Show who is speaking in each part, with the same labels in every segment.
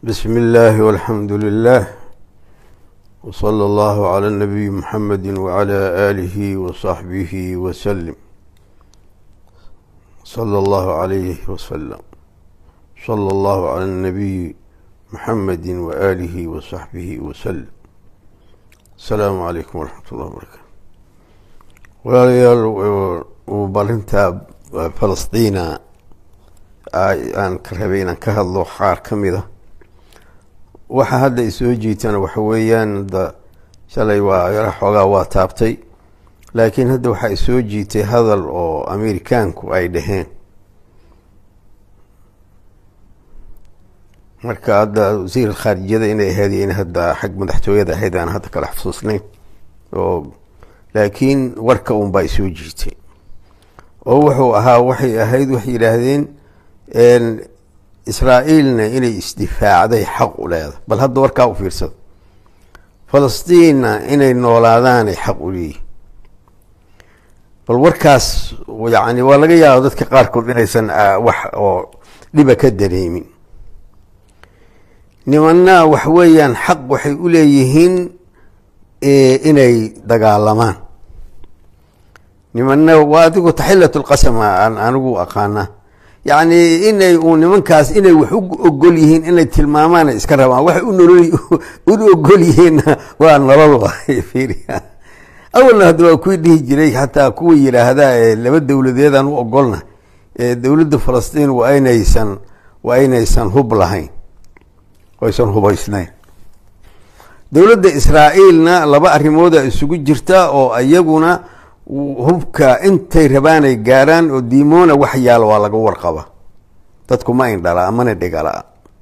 Speaker 1: بسم الله والحمد لله وصلى الله على النبي محمد وعلى آله وصحبه وسلم صلى الله عليه وسلم صلى الله على النبي محمد وآله وصحبه وسلم السلام عليكم ورحمة الله وبركاته walaalayaal barinta falastiina aan ka rabay inaan ka hadlo qaar ka mid a waxa hadda isoo jiitana waxa weeyaan da shalay waa yaro xoogaa waa taabtay laakiin hadda waxaa isoo jiitay hadal oo amerikaanku ay dhaheen marka hadda wasiir khaarijiyada inay ahayd in hadda xag madaxtooyada ahayd aan hadda kala xusuusnayn oo laakiin warka un baa isoo jiitay oo wuxuu ahaa waxay ahayd waxay yidhaahdeen israa'iilna inay isdifaacday xaq u leedahay bal hadda warkaa u fiirsada falastiinna inay noolaadaanay xaq u leeyihin bal warkaas yani waa laga yaaba dadka qaarkood inaysan wax oo dhiba ka dareemin nimanna wax weeyaan xaq waxay u leeyihiin inay dagaalamaan nimanna waa adigu taxilat lqasam aan anigu aqaana yacni inay uu nimankaas inay wax u ogol yihiin inay tilmaamaana iska rabaan waxay u nolol u ogol yihiinna waa nolol waay fiiriya awalna hadda waa kuwii dhihi jiray xataa kuwa yidhaahda ee laba dowladeedaan u ogolna ee dowladda falastiin waa inaysan waa inaysan hub lahayn aysan hubaysnayn dowladda israa'iilna laba arrimooda isugu jirta oo iyaguna hubka intay rabaanay gaaraan oo diimoona wax yaalo waa laga warqaba dadku ma indhala mana dhigala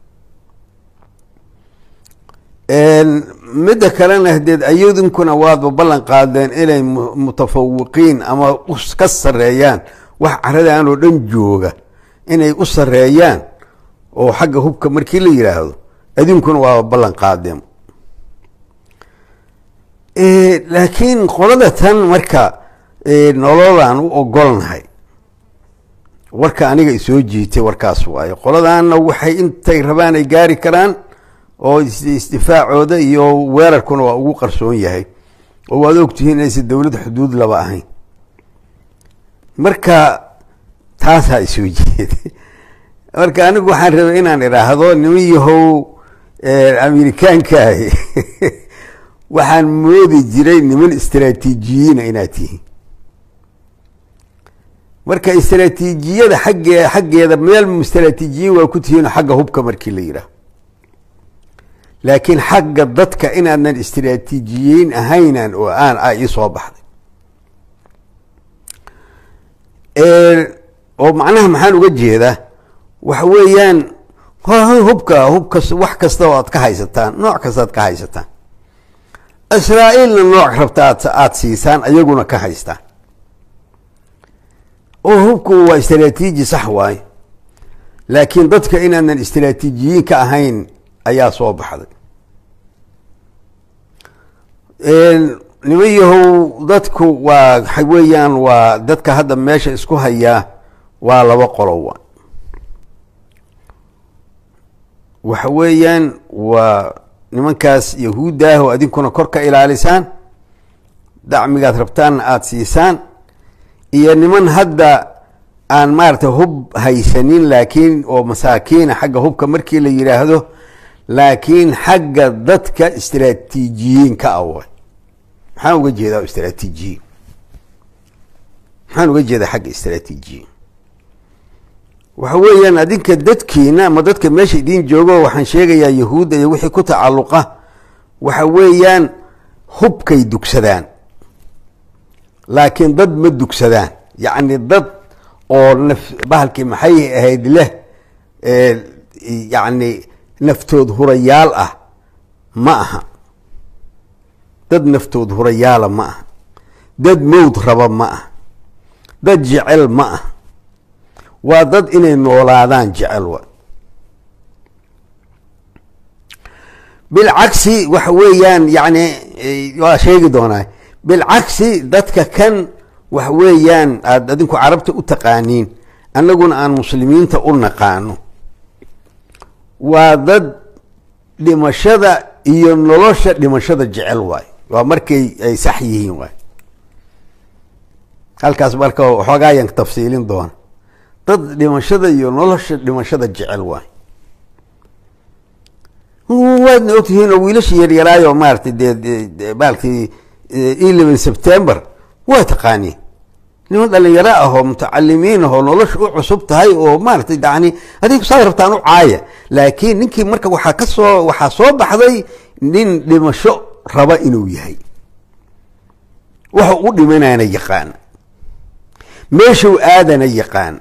Speaker 1: midda kalena hadeed ayadinkuna waadba ballan qaadeen inay mutafawiqiin ama ka sareeyaan wax caradan oo dhan jooga inay u sareeyaan oo xagga hubka markii la yidhaahdo adinkuna waaba ballan qaadeen laakiin qolada tan marka nololaan u ogolnahay warka aniga isoo jiitay warkaas waayo qoladaana waxay intay rabaan ay gaari karaan oo isdifaacooda iyo weerarkuna waa ugu qarsoon yahay oo waad ogtihiin inaysan dowlad xuduud laba ahayn marka taasaa isoo jiitay marka anigu waxaan rabay inaan idhaahdo niman yahow amerikaankaahi waxaan moodi jiray niman istraatiijiyiina inaad tihiin marka istraatiijiyada xagge xaggeeda meel istraatiijiyiin waa ku tihiin xagga hubka markii la yidhaah laakiin xagga dadka inaadnan istraatiijiyiin ahaynan oo aan a ii soo baxday oo macnaha maxaan uga jeedaa waxa weeyaan hubka hubkas wax kasta oo aad ka haysataan nooc kasta aad ka haysataan israa'iilna nooc rabta aad aada siisaan ayaguna ka haystaan oo hubku waa istraatiiji sax waaye laakiin dadka inaanan istraatiijiyiin ka ahayn ayaa soo baxday niman yahow dadku waa waxa weeyaan waa dadka hadda meesha isku hayaa waa laba qolo wa waxa weeyaan waa nimankaas yahuudda ah oo adinkuna kor ka ilaalisaan dacmigaad rabtaanna aada siisaan iyo niman hadda aan maaragtay hub haysanin laakiin oo masaakiina xagga hubka markii la yidhaahdo laakiin xagga dadka istraatiijiyiin ka awa maxaan uga jeedaa istraatiijiyiin maxaan uga jeedaa xagga istraatiijiyiin waxa weeyaan adinka dadkiina ama dadka meesha idiin joogo waxaan sheegayaa yahuudda iyo wixii ku tacalluqa waxa weeyaan hubkay dugsadaan laakiin dad ma dugsadaan yacni dad oo naf bahalkii maxay ahayd leh yacni naftood hurayaal ah ma aha dad naftood hurayaala ma aha dad mowd raba ma aha dad jecel ma ah waa dad inay noolaadaan jecel wa bilcagsi waxa weeyaan yani waa sheegi doonaa bilcagsi dadka kan waxa weeyaan aada adinku carabta u taqaaniin annaguna aan muslimiinta u naqaano waa dad dhimashada iyo nolosha dhimashada jecel waay waa markay ay sax yihiin waay halkaas marka waxoogaayan tafsiilin doona dad dhimashada iyo nolosha dhimashada jecel waay waadna ogtihiin oo wiilasha yaryaraayo maaratay dee maaratay eleven september waa taqaaniin niman dhalinyaro ah oo mutacalimiin ahoo nolosha u cusub tahay oo maaratay yani adig saad rabtaan u caaya laakiin ninkii marka waxaa ka soo waxaa soo baxday nin dhimasho raba inuu yahay waxa u dhimanana yaqaan meeshuu aadana yaqaan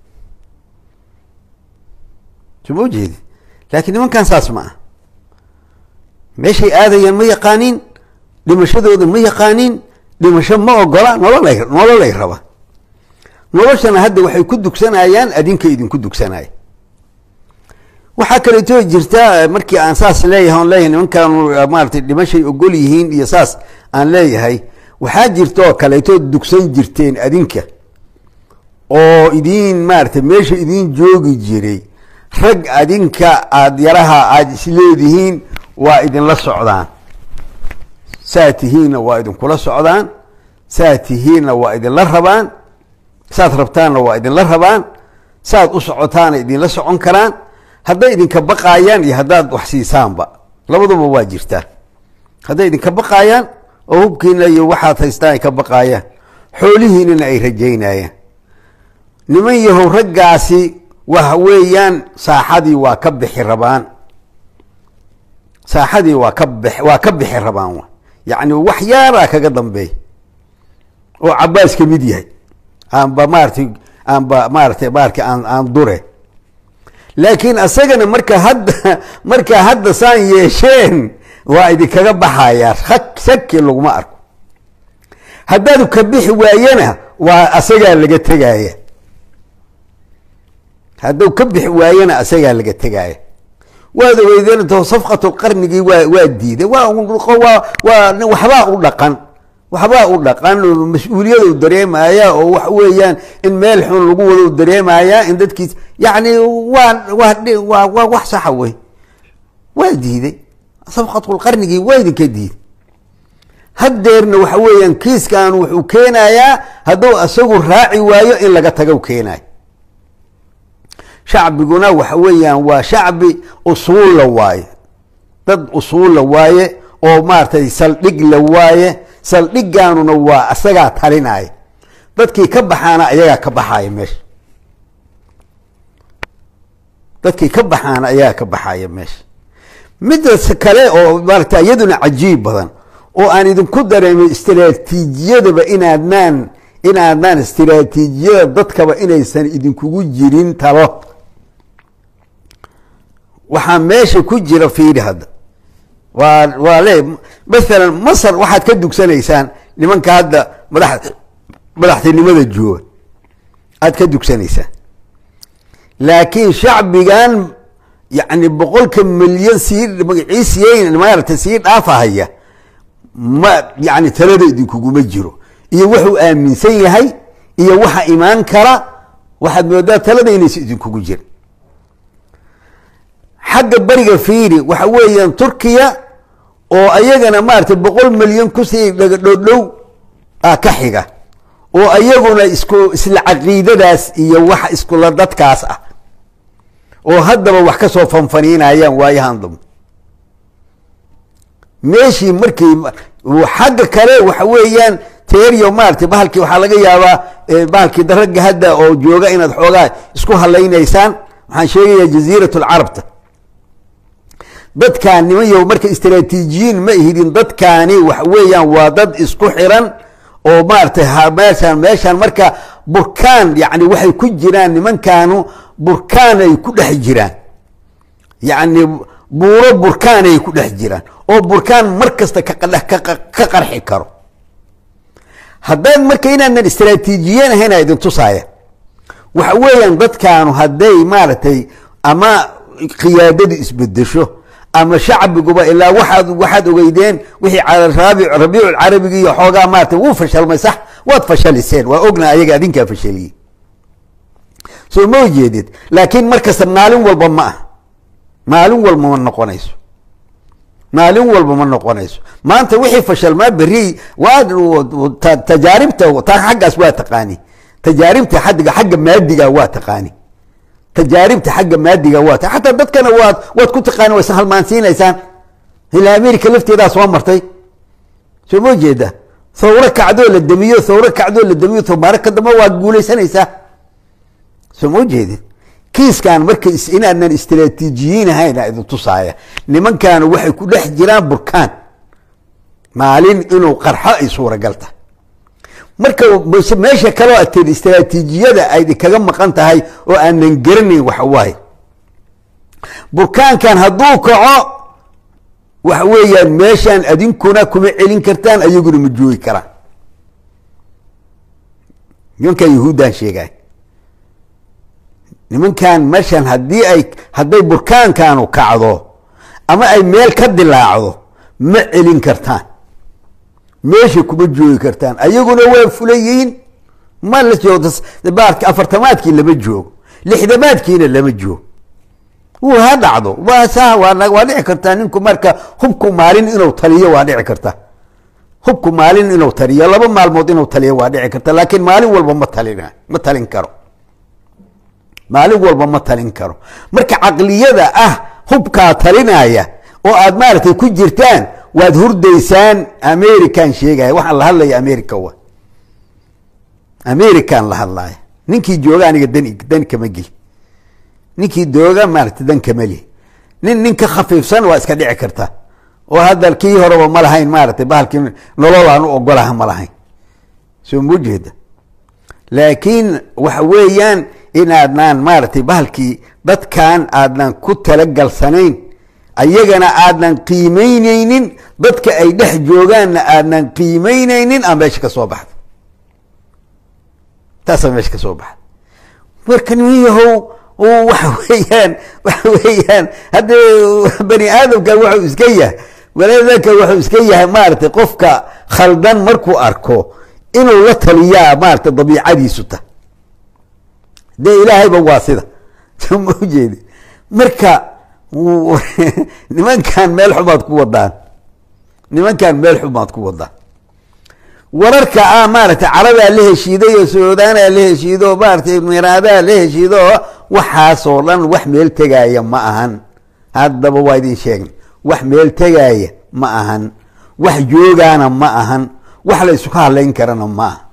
Speaker 1: suma ujeedi laakiin nimankan saas ma ah meeshay aadayaan ma yaqaaniin dhimashadooda ma yaqaaniin dhimasho ma ogola nololay nololay raba noloshana hadda waxay ku dugsanayaan adinka idinku dugsanaya waxaa kaleeto jirta markii aan saas leeyahay on leeyahay nimankan maaratay dhimashay ogol yihiin iyo saas aan leeyahay waxaa jirta oo kaleeto dugsan jirteen adinka oo idiin maaratay meesha idiin joogi jiray rag adinka aada yaraha aada isleedihiin waa idinla socdaan saa tihiinna waa idinkula socdaan saa tihiinna waa idinla rabaan saad rabtaanna waa idinla rabaan saad u socotaana idinla socon karaan hadday idinka baqaayaan iyo haddaad wax siisaanba labaduba waa jirtaa hadday idinka baqaayaan oo hubkiina iyo waxaad haystaan ay ka baqaayaan xoolihiinana ay rajaynayaan niman yahow raggaasi waxa weeyaan saaxadii waa ka bixi rabaan saaxadii waa ka b waa ka bixi rabaan wa yacni wax yaaraa kaga dambeey oo cabaas ka mid yahay aanba maaratay aanba maaratay maarka aan aan dure laakiin asagana marka hadda markaa hadda saan yeesheen waa idinkaga baxayaa ak shaki laguma arko haddaadu ka bixi waayana waa asagaa laga tegaya hadduu ka bixi waayana asagaa laga tegaya waad ogeydeen safqatu qarnigii waa waa diiday waa waa waa waxbaa u dhaqan waxbaa u dhaqan mas-uuliyadu dareemaya oo wax weeyaan in meel xun lagu wado dareemaya in dadkiis yani waa waa waa wax saxa wey waa diiday safqatulqarnigii waa idinka diiday haddeerna waxa weeyaan kiiskan wuxuu keenayaa hadduu isagu raaci waayo in laga tago keenayo shacbiguna waxa weeyaan waa shacbi usuulla waaye dad usuulla waaye oo maaratay saldhig la waaye saldhigaanuna waa isagaa talinaya dadkii ka baxaana ayagaa ka baxaaya meesha dadkii ka baxaana ayagaa ka baxaaya meesha midas kale oo maarata iyaduna cajiib badan oo aan idinku dareemay istraatiijiyadaba inaadnaan inaadnaan istraatiijiyada dadkaba inaysan idinkugu jirin talo waxaa meesha ku jira fiiri hadda waa waa le maalan masar waxaad ka dugsanaysaan nimanka hadda madax madaxtinimada jooga aad ka dugsanaysaan laakiin shacbigan yani boqolka milyan sii magaciisiyeyn maarata sii dhaafahaya ma yani talada idinkuguma jiro iyo wuxuu aaminsan yahay iyo waxa imaan kara waxaad moodaa talada inaysa idinkugu jirin xagga beriga fiiri waxa weeyaan turkiya oo ayagana maarata boqol milyan kusii dhagadhoodhow ah ka xiga oo ayaguna isku isla caqiidadaas iyo wax iskula dadkaas ah oo haddaba wax ka soo fanfaniinayaan waayahan dambe meeshii markii xagga kale waxa weeyaan teeriyo maarata bahalkii waxaa laga yaabaa bahalkii ragga hadda oo jooga inaad xoogaa isku halaynaysaan waxaan sheegayaa jaziirat lcarabta dadkaan niman yo marka istraatiijiyiin ma ihidin dadkaani waxa weeyaan waa dad isku xiran oo maaratay meeshaan meeshaan marka burkaan yani waxay ku jiraan nimankaanu burkaan ay ku dhex jiraan yacni buuro burkaan ay ku dhex jiraan oo burkaan mar kasta ka qarxi karo haddaad marka inaanan istraatiijiyen ahayn idin tusaaya waxa weeyaan dadkaanu hadday maaragtay ama qiyaadadu isbedesho ama shacbiguba ilaa waaad waxaad ogeydeen wixii rabiic carabigi iyo xoogaa maarata wuu fashalmay sax waad fashaliseen waa ogna ayaga adinkaa fashaliye soo ma ujeedid laakiin markasta maalin walba ma ah maalin walba ma noqonayso maalin walba ma noqonayso maanta wixii fashalmaa beri waa tajaaribta xaggaas waa taqaani tajaaribta xadiga xagga maadiga waa taqaani tajaaribta xagga maadiga waa xataa dadkana waad waad ku taqaani waysan halmaansiinaysaan ilaa america lafteedaa soo martay soo ma jeeda thawro kacdoo la damiyo thawro kacdoo la damiyo tobaaro ka dambe waad guulaysanaysaa soo ma jeedid kiiskan marka inaadnan istraatiijiyiin ahayn idin tusaaya nimankan waxay ku dhex jiraan burkaan maalin inuu qarxo ay suuragal tahay marka meesha kaloo ateen istraatiijiyada ay kaga maqan tahay oo aanan garanayn waxa waaye burkaankan hadduu kaco waxa weeyaan meeshaan adinkuna kuma celin kartaan ayaguna ma joogi karaan nimankan yahuuddaan sheegay nimankan meeshan haddii ay hadday burkaankanu kacdo ama ay meel ka dilaacdo ma celin kartaan meesha kuma joogi kartaan ayaguna waa fulayiin ma la joogto baarka afartamaadkii lama joogo lixdamaadkiina lama joogo wuu ha dhacdo waa sa waa waa dhici kartaa ninku marka hubku maalin inuu taliyo waa dhici karta hubku maalin inuu taliyo laba maalmood inuu taliyo waa dhici karta laakiin maalin walba ma talin ma talin karo maalin walba ma talin karo marka caqliyada ah hubkaa talinaya oo aad maaragtay ku jirtaan waad hurdaysaan american sheegaya waxaan la hadlaya america wa american la hadlaya ninkii jooga aniga dan dan kama geli ninkii dooga maaragtay dan kama li nin nin ka khafiifsan waa iska dhici karta oo hadda kii horeba ma lahayn maaragtay bahalkii nolol aan u ogolaha ma lahayn soo ma jeeda laakiin waxa weeyaan inaadnaan maaragtay bahalkii dadkan aadnan ku talagalsanayn ayagana aadnan qiimeyneynin dadka ay dhex joogaanna aadnan qiimeyneynin aa meesha ka soo baxda taasaa meesha ka soo baxda marka niman yahow waxa weeyaan waxa weeyaan hadda bani aadamka wuxuu iska yahay walaadaka wuxuu iska yahay maaragtay qofka khaldan markuu arko inuu la taliyaa maaragtay dabiicadiisu ta dee ilaahayba waa sida soo ma ujeedi marka nimankan meel xumaad ku wadaan nimankan meel xumaad ku wadaan wararka ah maaragtay caradaa la heshiiday oo suudaanaa la heshiido oo maaragtay miraadaa la heshiido oo waxaasoo dhan wax meel tegaaya ma ahan haddaba waa idin sheegnay wax meel tegaaya ma ahan wax joogaana ma ahan wax la isku hadlayn karana ma aha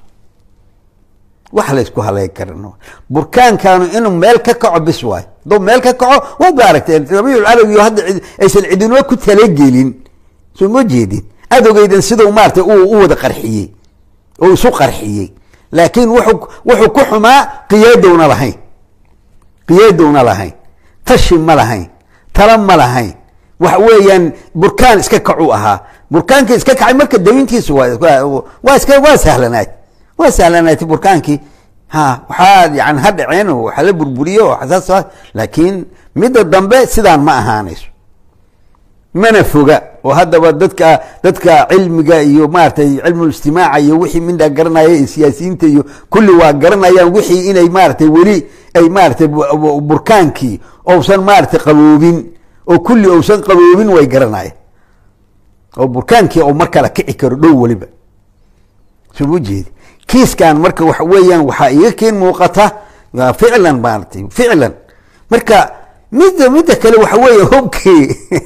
Speaker 1: wax la isku hadlayn karana burkaankanu inuu meel ka kaco bis waay hadduu meel ka kaco waad ba aragtee rabiic carabi hadda aysan cidinoo ku talagelin soo ma jeedin adogeydan siduu maarata u wada qarxiyey oo isu qarxiyey laakiin wuxuu wuxuu ku xumaa qiyaadowna lahayn qiyaadowna lahayn tashi ma lahayn tala ma lahayn waxa weeyaan burkaan iska kacu ahaa burkaankii iska kacay marka dawintiisu waa iska waa sahlanaat waa sahlanaatay burkaankii ha waxaa yani ha dhaceen oo waxa la burburiyo oo xasaas laakiin midda dambe sidaan ma ahaanayso mana foga oo haddaba dadka dadka cilmiga iyo maaratay cilmulijtimaaca iyo wixii midha garanaya iyo siyaasiyiinta iyo kulli waa garanayaan wixii inay maaratay weli ay maaratay burkaankii ousan maaratay qaboobin oo kulli ousan qaboobin way garanayaan oo burkaankii oo mar kale kici karo dhow weliba soo ma jeedi kiiskan marka waxa weeyaan waxaa iga keen muuqata ficlan maaratay ficlan marka midda midda kale waxa weeye hubkii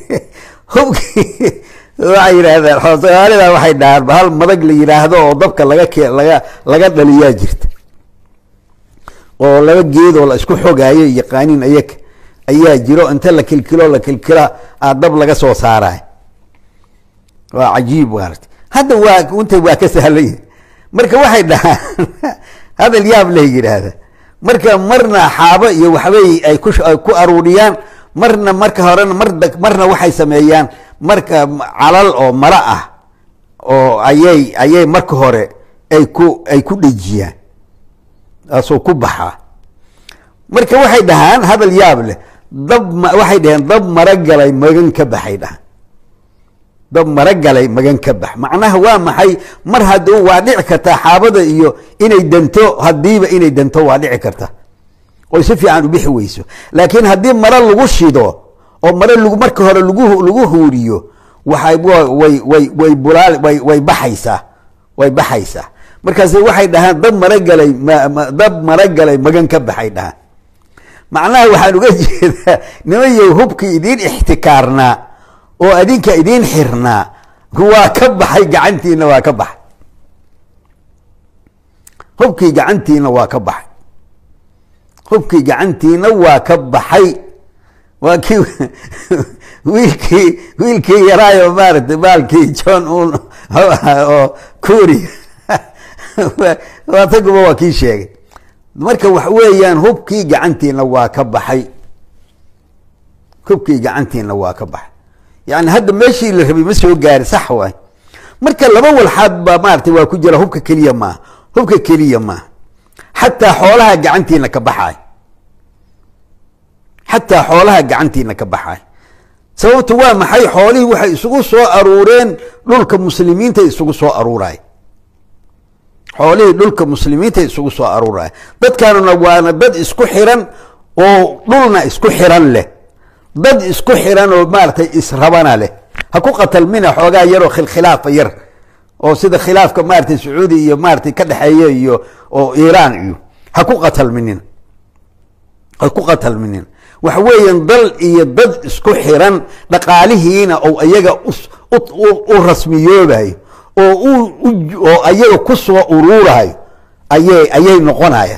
Speaker 1: hubkii waxay yidhaahdaan soomaalida waxay dhahaan hal madag la yidhaahdo oo dabka laga ke laga laga dhaliyaa jirta oo laba geedoo la isku xogaayo yaqaaniin ayaga ayaa jiro inta la kilkilo la kilkila aa dab laga soo saaraay waa cajiib maarata hadda waa inta waa ka sahlanya marka waxay dhahaan hadal yaab leh yidhaahda marka marna xaabo iyo waxbay ay ku ay ku aruuriyaan marna marka horena mar marna waxay sameeyaan marka calal oo mala ah oo ayay ayay marka hore ay ku ay ku dhejiyaan taasoo ku baxaa marka waxay dhahaan hadal yaab leh dab waxay dhaheen dab maragalay magan ka baxay dhahaan dab maragalay magan ka bax macnaha waa maxay mar hadduu waa dhici kartaa xaabada iyo inay danto hadiiba inay danto waa dhici karta oy si fiican u bixi weyso laakiin haddii mare lagu shido oo mare lg marka hore lagu lagu huuriyo waxay way way way bulaal way way baxaysaa way baxaysaa markaase waxay dhahaan dab maragalay dab maragalay magan ka baxay dhahaan macnaha waxaan uga jeedaa nimayow hubkii idiin ixtikaarnaa oo adinka idiin xirnaa waa ka baxay gacantiina waa ka baxay hubkii gacantiina waa ka baxay hubkii gacantiina waa ka baxay waa kii wiilkii wiilkii yaraayo maaragtay baalkii john un oo kuuriya wataguba waa kii sheegay marka wax weeyaan hubkii gacantiina waa ka baxay hubkii gacantiina waa ka baxay yani hadda meeshii la rabay ma soo gaari sax waay marka laba walxaad baa maaragtay waa ku jira hubka keliya maaha hubka keliya maaha xataa xoolaha gacantiina ka baxaay xataa xoolaha gacantiina ka baxaay sababtu waa maxay xoolihii waxay isugu soo aruureen dhulka muslimiinta isugu soo aruuray xoolihii dhulka muslimiinta isugu soo aruuray dadkaanuna waana dad isku xiran oo dhulna isku xiran leh dad isku xiran oo maaratay israbana leh ha ku qatalmina xoogaa yaroo khilkhilaafa yar oo sida khilaafka maaratay sacuudi iyo maaratay ka dhexeeya iyo oo iiraan iyo ha ku qatalminin ha ku qatalminin waxa weeyaan dal iyo dad isku xiran dhaqaalihiina oo iyaga u rasmiyoobayo oo oo ayaga ku soo uruurayo ayay ayay noqonaya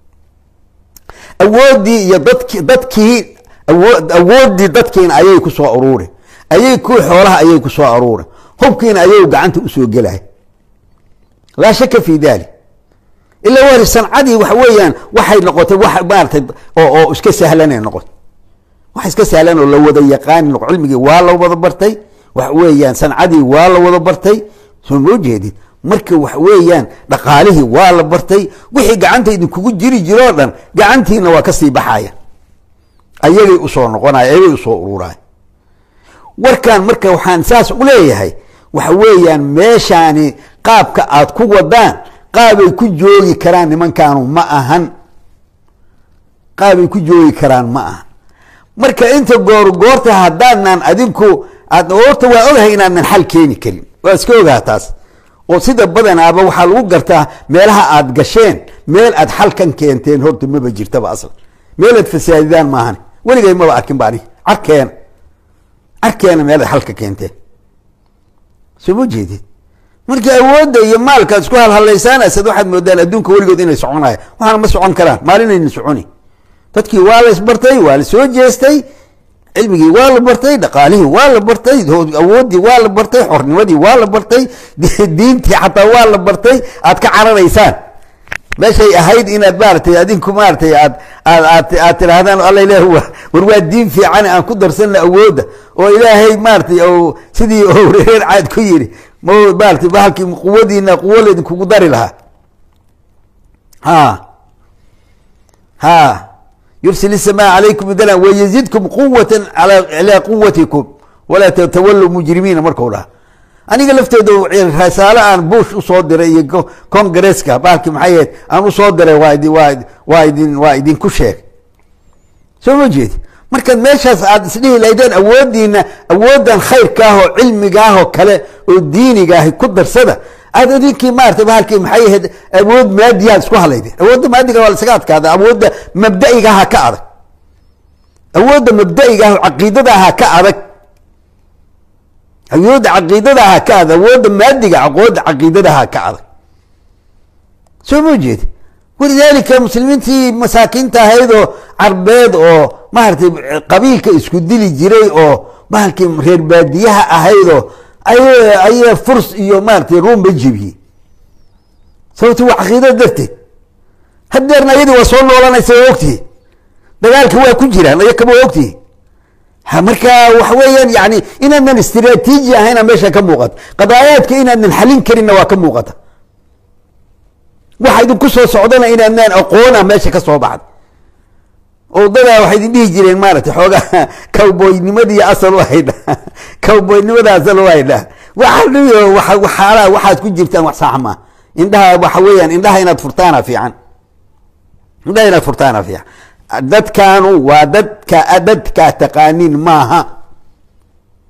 Speaker 1: awooddii iyo dadki dadkii awo awooddii dadkiina ayay ku soo aruuri ayay kuwii xoolaha ayay ku soo aruuri hubkiina ayagu gacanta usoo gelaya laa shaka fi dalik ila wari sancadii waxa weeyaan waxay noqotay wax maaratay oo oo iska sahlanay noqotay wax iska sahlan oo la wada yaqaani cilmigii waa la wada bartay waxa weeyaan sancadii waa la wada bartay soo moo jeedid marka waxa weeyaan dhaqaalihii waa la bartay wixii gacanta idinkugu jiri jiroo dhan gacantiina waa kasii baxaya ayagay usoo noqonaya ayagay usoo ururaya warkan marka waxaan saas u leeyahay waxa weeyaan meeshaani qaabka aad ku wadaan qaabay ku joogi karaan nimankaanu ma ahan qaabay ku joogi karaan ma ahan marka inta goor goorta haddaadnan adinku aad horta waa ogahay inaadnan xal keeni karin waa iska ogaha taas oo sida badanaaba waxaa lagu gartaa meelaha aad gasheen meel aad xalkan keenteen horta maba jirtaba aslan meel aad fasaadidaan maahan weligay maba arkin ba anig carkeena carkeena meel aad xalka keenteen soo ma jeedid marka awoodda iyo maalkaad isku halhalaysaanaysad waxaad moodaan adduunka weligood inay soconaya waxaana ma socon karaan maalinayna soconi dadkii waa la isbartay waa la soo jeestay cilmigii waa la bartay dhaqaalihii waa la bartay awooddii waa la bartay xornimadii waa la bartay diintii xataa waa la bartay aad ka cararaysaan meeshay ahayd inaad maaratay adinku maaratay aad aad aad aad tidhaahdaan alla ilah war waa diin fiican aan ku darsanna awoodda oo ilaahay maaratay o sidii o reer caad ku yidhi ma maaratay bahalkii quwadiina quwo laydinkugu dari lahaa ha ha yursil الsmاء عalaykum mdla wyزidkum quwaة alى quwatikum walaa twaluu mujrimiina marku dhaha aniga lafteeda rasaalo aan bush usoo diray iyo congresska baalki maxay ahayd aan usoo diray waa waa idin waa idinku sheegay soo ma jeedi markaad meeshaas aad isdhihi lahaydeen awoodiina awoodan khayrkaahoo cilmigaahoo kale oo diinigaahi ku darsada aad idinkii maarata bahalkii maxay ahayd awood maadiyaad isku halaydeen awoodda maadiga waa lasaga adkaada awoodda mabda'igaha ka adag awoodda mabda'igaah caqiidadaha ka adag awoodda caqiidadaha ka adag awoodda maadiga aqoodda caqiidadaha ka adag soo ma jeedi walidaalika muslimiintii masaakiinta ahayd oo carbeed oo maaragtay qabiilka isku dili jiray oo bahalkii reer baadiyaha ahaydoo ay aya furs iyo maaratay ruumba jebiyey sababto waa caqiidada darteed hadeerna ayadii waa soo noolanaysa waa ogtihi dagaalka waa ku jiraan ayakaba waa ogtihi marka waxa weeyaan yani inaadnan istraatiiji ahayna meesha ka muuqata qadaayaadka inaadnan xalin karinna waa ka muuqata waxa idinku soo socdana inaadnaan aqoona meesha ka soo baxda odadaa waxay idin dhihi jireen maaragtay xoogaa cowboynimadiiy asal u haydha cowboynimada asal u haydha waxaaiyo waxaala waxaad ku jirtaan wax sax maa indhaha waxa weeyaan indhaha inaad furtaana fiican indhaha inaad furtaana fiican dadkaanu waa dadka dadkaa taqaaniin maaha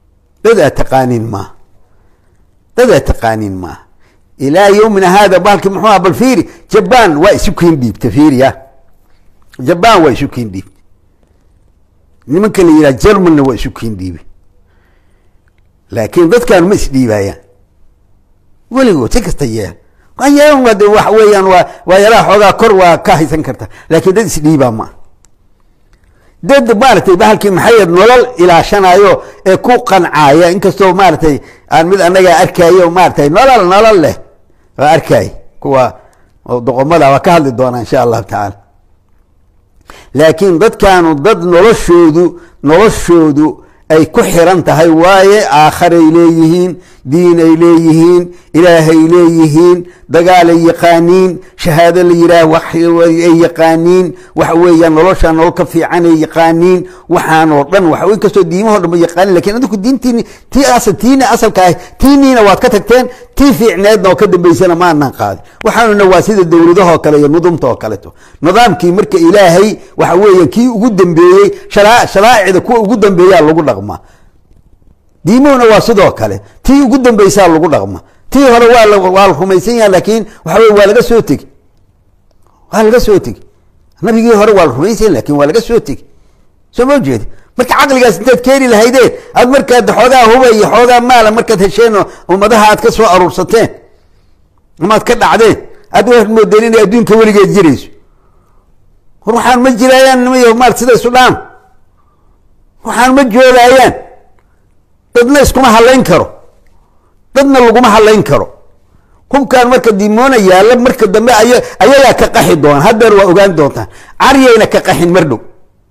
Speaker 1: dad aad taqaaniin maaha dad aad taqaaniin maaha ilaa yowmina haada bahalki muxuu aha bal fiiri jaban waa isu kiin dhiibta fiiriya jaban waa isu kiin dhiibta nimanka la yidhaha germanna waa isu kiin dhiibe laakiin dadkan ma isdhiibaayaan weligood si kasta yeel yeelan waa de waxa weeyaan waa waa yalaha xoogaa kor waa ka haysan karta laakiin dad isdhiibaa ma dad maaratay bahalkii maxayd nolol ilaashanayo ee ku qancaya inkastoo maaratay aan mid anagaa arkaayo maaratay nolol nolol leh waa arkaay kuwa doqomada waa ka hadli doonaa insha allahu tacaala laakiin dadkaanu dad noloshoodu noloshoodu ay ku xiran tahay waaye aakharay leeyihiin diin ay leeyihiin ilaahay leeyihiin dagaalay yaqaaniin shahaado la yidhaah waxay yaqaaniin waxa weeyaan nolosha nolol ka fiicanay yaqaaniin waxaan oo dhan waxa inkastoo diimahoo dhan ba yaqaanin lakin adinku diintiini tii asal tiina asalka ah tiiniina waad ka tagteen tii fiicneedna oo ka dambeysana ma anaan qaadin waxaanuna waa sida dowladahoo kale iyo nudumta oo kaleto nidaamkii marka ilaahay waxa weeya kii ugu dambeeyey sharaacida kuwa ugu dambeeyaa lagu dhaqmaa diimuhuna waa sidoo kale tii ugu dambeysaa lagu dhaqma tii hore waa waa la rumaysan yaha laakiin waxa wey waa laga soo tegi waa laga soo tegi nabigii hore waa la rumaysan lakin waa laga soo tegi soo ma jeedi marka caqligaas intaad keeni lahaydeen aad markaad xoogaa huba iyo xoogaa maala markaad hesheen ummadaha aad ka soo aruursateen ama aad ka dhacdeen aad waxaad moodeen inay adduunka weligeed jirayso war waxaan ma jiraayaan nimayo maal sida isu dhaan waxaan ma joogaayaan dadna iskuma hadlayn karo dadna laguma hadlayn karo hubkaan marka dimoona yaalla marka dambe ay ayagaa ka qaxi doona haddeer waa ogaan doontaan caryayna ka qaxin mar dhow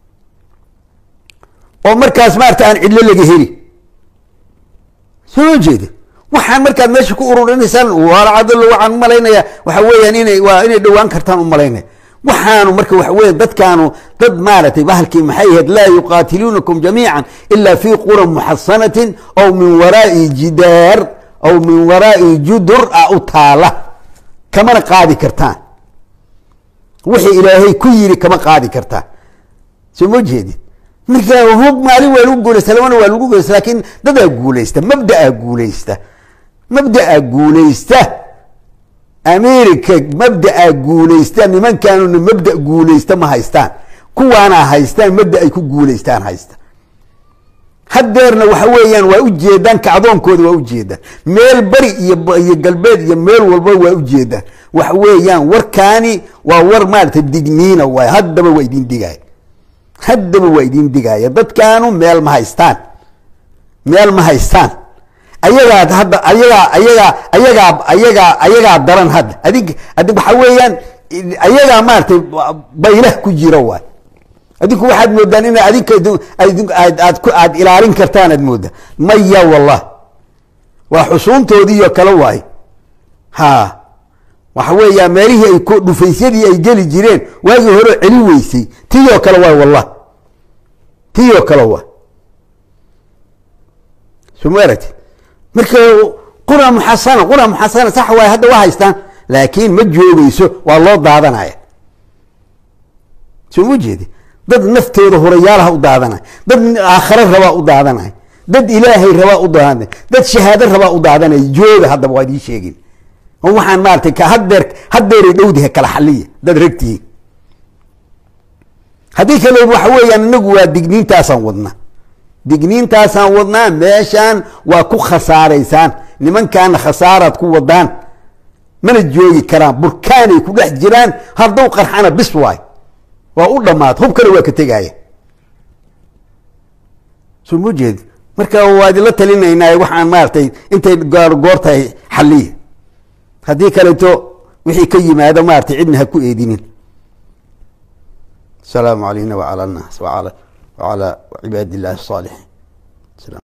Speaker 1: oo markaas maarata aan cidlo laga heli soo ma jeeda waxaan markaad meesha ku ururinaysaan waalacadalo waxaan umalaynaya waxa weeyaan inay waa inay dhowaan kartaan umalaynaya waxaanu marka waxa weya dadkaanu dad maaratay bahalkii maxay ahayd laa yuqaatiluunakum jamiica ila fi qura muxasanatin aw min waraai jidaar aw min waraai judur a u taala kamana qaadi kartaan wixii ilaahay ku yiri kama qaadi kartaan soo ma jeedid marka hub maalin waa lagu guulaysta labana waa lagu guulaysta lakin dadaa guulaysta mabdaa guulaysta mabdaa guulaysta america mabdaa guulaysta nimankaanuna mabda guulaysta ma haystaan kuwaana haystaan mabda ay ku guulaystaan haysta haddeerna waxa weeyaan waa ujeedaan kacdoonkooda waa ujeedaan meel beri iyo galbeed iyo meel walba waa ujeedaan waxa weeyaan warkaani waa war maarata digniina waay haddaba waa idin digaaya haddaba waa idin digaaya dadkaanu meel ma haystaan meel ma haystaan ayagaa hadda ayagaa ayagaa ayagaa ayagaa ayagaa daran hadda adig adig waxa weeyaan ayagaa maaratay baylah ku jira waay adinku waxaad moodaan ina adinka aad aad ilaalin kartaan aad moodaa maya wallah waa xusuuntoodiiyo kale waay ha waxa weeya meelihii ay dhufaysyadii ay geli jireen waagii hore celi weysay tiyoo kale waay wallah tiyoo kale waay soo ma aragti marka qura muxasana qura muxasana sax waay hadda waa haystaan laakiin ma joogeyso waa loo daadanaya soo ma jeedi dad naftooda hurayaalaha u daadanay dad aakhare rabaa u daadanay dad ilaahay rabaa u daadanay dad shahaado rabaa u daadanay jooga haddaba waa idiin sheegin oo waxaan maaratay hadeer haddeeray dhowdaha kala xaliya dad ragtihiin haddii kale waxa weeyaan inagu waa digniintaasaan wadnaa digniintaasaan wadnaa meeshaan waa ku khasaaraysaan nimankaana khasaaraad ku wadaan mana joogi karaan burkaanay ku dhex jiraan haddaw qarxana bis waay waa u dhamaad hubkana waa ka tegaya soo ma jeedi marka waa idinla talinaynaa waxaan maaratay intay goor tahay xaliya haddii kaleeto wixii ka yimaado maaratay cidna ha ku eedinin asalaamu calayna wacala annaas wacala wacala cibaadi illahi الصaalixin